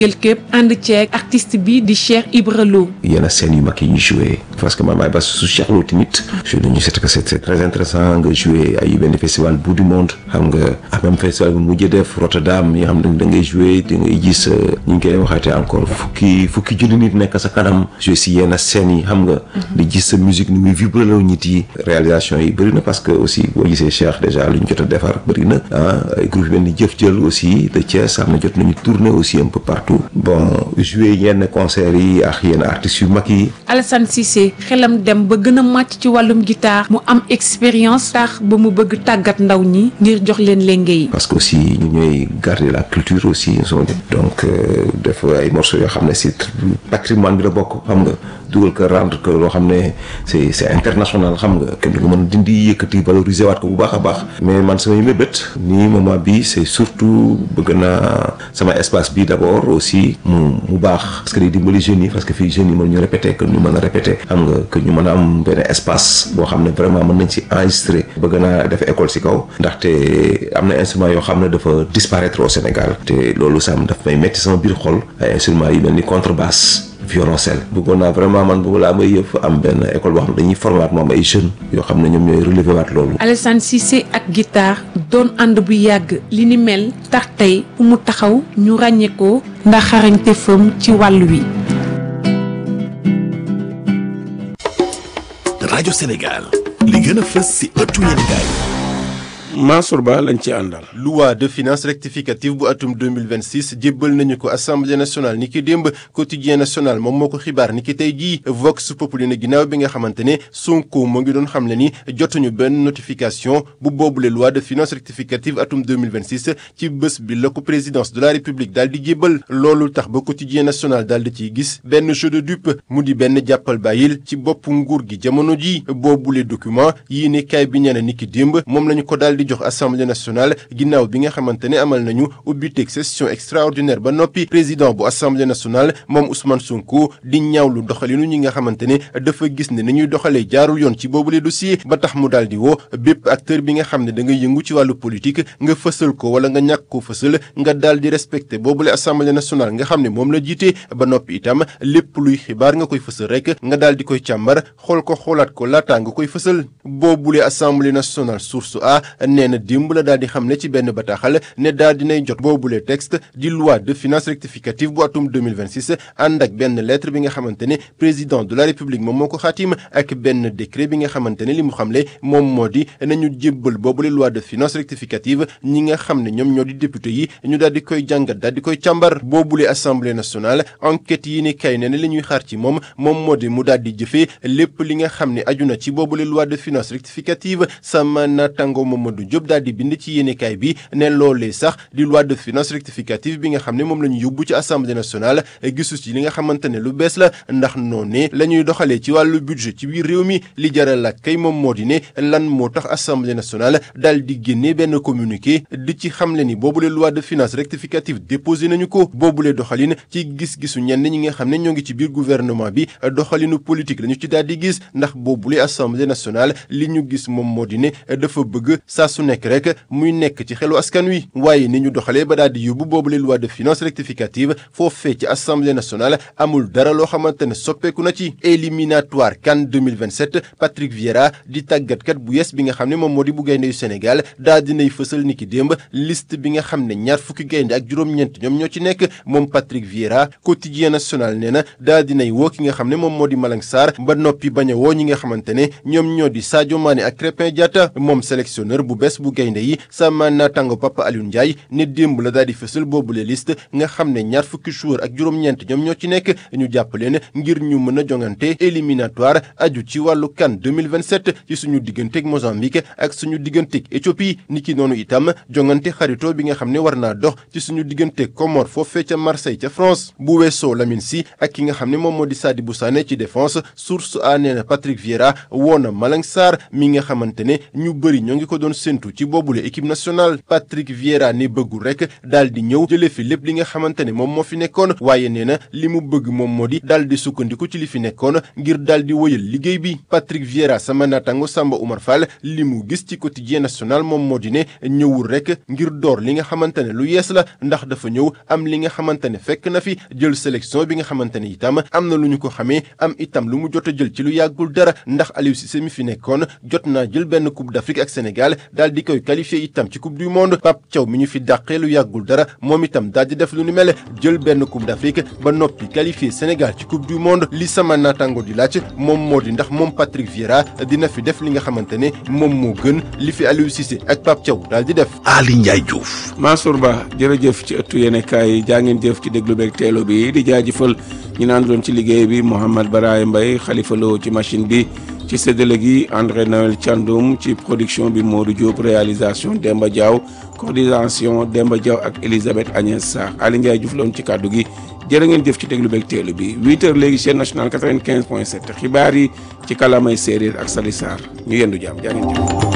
jël képp ànd ceeg artiste bi di Cheikh Ibra Lo yenn scènes yu mag yi ñu joué parce que man maay bas su Cheikh Lo tamit joué nañu c'est que c'est très intéressant nga joué ay benn festival bout du monde xam nga ak même festival bi mujjee def Rotterdam yi nga xam ne da ngay joué da ngay gis ñu ngi koy waxaatee encore fukki fukki junni nit nekk sa kanam joué si yenn scènes yi xam nga di gis sa musique ni muy vibré la nit yi réalisation yi bëri na parce que aussi boo gisee Cheikh déjà lu ñu jot a defar bëri na ah ay groupe benn jëf jël aussi de Thiès am na jot nañu tourner aussi un peu partout bon jouer yenn concert yi ak yenn artistes yu mag yi. Alassane Cissé xelam dem ba gën a màcc ci wàllum guitare mu am expérience tax ba mu bëgg tàggat ndaw ñi ngir jox leen lenge yi. parce que aussi ñu ñooy garder la culture aussi donc def ay morceaux yoo xam ne si patrimoine bi la bokk xam nga dugal ko rendre que loo xam ne c'est c'est international xam nga kenn du ko mën dindi yëkkati valoriser waat ko bu baax a baax mais man samay mébét nii moment bi c'est surtout bëgg naa sama espace bi d'abord aussi mu mu baax parce que day dimbali jeunes yi parce que fii jeunes yi mën ñu répéter que ñu mën a répéter xam nga que ñu mën a am benn espace boo xam ne vraiment mën nañ ci enregistrer bëgg naa def école ci kaw ndaxte am na instrument yoo xam ne dafa disparaître au Sénégal te loolu sam daf may metti sama biir xol ay instruments yi mel ni contrebasse violoncelle bëggoon naa vraiment man bëgg laa may yëf am benn école boo xam ne dañuy former waat moom ay jeunes yoo xam ne ñoom ñooy relever waat loolu. Alassane Cissé ak guitare doon ànd bu yàgg li ni mel tax tey fu mu taxaw ñu ràññee ko ndax xarañte fam ci wàll wi. rajo Sénégal li gën a fës ci ëttu yéenekaay Mansour Ba lañ ci àndal. loi de finances rectificative bu atum 2026 jébbal nañu ko assemblée nationale ni ki démb quotidien national moom moo ko xibaar ni ki tey jii vox populi na ginnaaw bi nga xamante ne Sonko moo ngi doon xamle ni jotuñu benn notification bu boobule loi de finances rectificative atum 2026 ci bés bi la ko présidence de la république daal di jébbal loolu tax ba quotidien national daal di ciy gis benn jeu de dupe mu di benn jàppal bàyyil ci bopp nguur gi jamono ji boobule document yii ne kaay bi ñene ni ki démb moom lañu ko daal di jox assemblée nationale ginnaaw bi nga xamante ne amal nañu ubbiteeg session extraordinaire ba noppi président bu assemblée nationale moom Ousmane Sonko di ñaawlu doxalinu ñi nga xamante ne dafa gis ne ni ñuy doxalee jaarul yoon ci boobule dossier ba tax mu daal di woo bépp acteur bi nga xam ne da nga yëngu ci wàllu politique nga fësal ko wala nga ñàkk ko fësal nga daal di respecté boobule assemblée nationale nga xam ne moom la jiite ba noppi itam lépp luy xibaar nga koy fësal rek nga daal di koy càmbar xool ko xoolaat ko laataa nga koy fësal boobule assemblée nationale source a nee na démb la daal di xam ne ci benn bataaxal ne daal dinay jot boobule texte di loi de finances rectificative bu atum 2026 ànd ak benn lettre bi nga xamante ne président de la république moom moo ko xaatim ak benn décret bi nga xamante ne li mu xamle moom moo di nañu jébbal boobule loi de finances rectificative ñi nga xam ne ñoom ñoo di député yi ñu daal di koy jàngat daal di koy càmbar boobule assemblée nationale enquête yi ni kay ne ne li ñuy xaar ci moom moom moo di mu daal di jëfee lépp li nga xam ne aju na ci boobule loi de finances rectificative sama natango Mamadou Diop daal di bind ci yéenekaay bi ne loolee sax di loi de finances rectificative bi nga xam ne moom la ñu yóbbu ci assemblée nationale gisu ci li nga xamante ne lu bees la ndax noonee la ñuy doxalee ci wàllu budget ci biir réew mi li jaral laaj kay moom moo di ne lan moo tax assemblée nationale daal di génne benn communiqué di ci xamle ni boobule loi de finances rectificative déposé nañu ko boobule doxalin ci gis-gisu ñenn ñi nga xam ne ñoo ngi ci biir gouvernement bi doxalinu politique lañu ci daal di gis ndax boobule assemblée nationale li ñu gis moom moo di ne dafa bëgg saa su nekk rek muy nekk ci xelu askan wi waaye ni ñu doxalee ba daal di yóbbu boobule loi de finances rectificative foofee ci assemblée nationale amul dara loo xamante ne soppeeku na ci éliminatoire CAN 2027 Patrick Vieira di tàggatkat bu yes bi nga xam ne moom moo di bu gaynde yu Sénégal daal dinay fësal ni ki démb liste bi nga xam ne ñaar fukki gaynde ak juróom-ñeent ñoom ñoo ci nekk moom Patrick Vieira quotidien national nee na daal dinay woo ki nga xam ne moom moo di Malang Sarr ba noppi bañ a woo ñi nga xamante ne ñoom ñoo di Sadio Mané ak Crépin Diatta moom sélectionneur bu bees bu gaynde yi sama naataango Papa Aliou Ndiaye ne démb la daal di fësal boobule liste nga xam ne ñaar fukki joueur ak juróom-ñeent ñoom ñoo ci nekk ñu jàpp leen ngir ñu mën a jongante éliminatoire aju ci wàllu CAN 2027 ci suñu digganteeg Mozambique ak suñu digganteeg Éthiopie niki noonu itam jongante xarito bi nga xam ne war naa dox ci suñu digganteeg Comore foofee ca Marseille ca France bu weesoo Lamine Sy ak ki nga xam ne moom moo di Sadibou Sané ci défense source a nee na Patrick Vieira woo na Malang Sarr mi nga xamante ne ñu bëri ñoo ngi ko doon séntu séntu ci boobule équipe nationale Patrick Vieira ne bëggul rek daal di ñëw jëlee fi lépp li nga xamante ne moom moo fi nekkoon waaye nee na li mu bëgg moom moo di daal di sukkandiku ci li fi nekkoon ngir daal di wëyal liggéey bi Patrick Vieira sama naataango Samba Oumar Fall li mu gis ci quotidien national moom moo di ne ñëwul rek ngir door li nga xamante ne lu yees la ndax dafa ñëw am li nga xamante ne fekk na fi jël sélection bi nga xamante ne itam am na lu ñu ko xamee am itam lu mu jot a jël ci lu yàggul dara ndax Aliou Cissé mi fi nekkoon jot naa jël benn coupe d'Afrique ak Sénégal daal di koy qualifié itam ci coupe du monde Pape Thiaw mi ñu fi dàqee lu yàggul dara moom itam daal di def lu ni mel jël benn coupe d'Afrique ba noppi qualifié Sénégal ci coupe du monde li sama naataango di laaj moom moo di ndax moom Patrick Vieira dina fi def li nga xamante ne moom moo gën li fi Aliou Cissé ak Pape Thiaw daal di def. Ali Ndiaye Diouf. Mansour Ba jërëjëf ci ëttu yéenekaay yi jaa ngeen jëf ci déglu beeg teelo bi di jaajëfal ñu naan doon ci liggéey bi Mouhamed Baraye Mbaye Khalifa Lo ci machine bi ci séddale gi André Noël Thiandoum ci production bi Modou Diop réalisation Demba Diaw coordination Demba Diaw ak Elisabeth Agnès Sarr Ali Ndiaye Diouf loon ci kàddu gi jërë ngeen jëf ci déglu beeg teelu bi 8 heures léegi chaîne nationale 95 point 7 xibaar yi ci kalamay séeréer ak Sali Sarr ñu yendu jàmm jaa ngeen jëf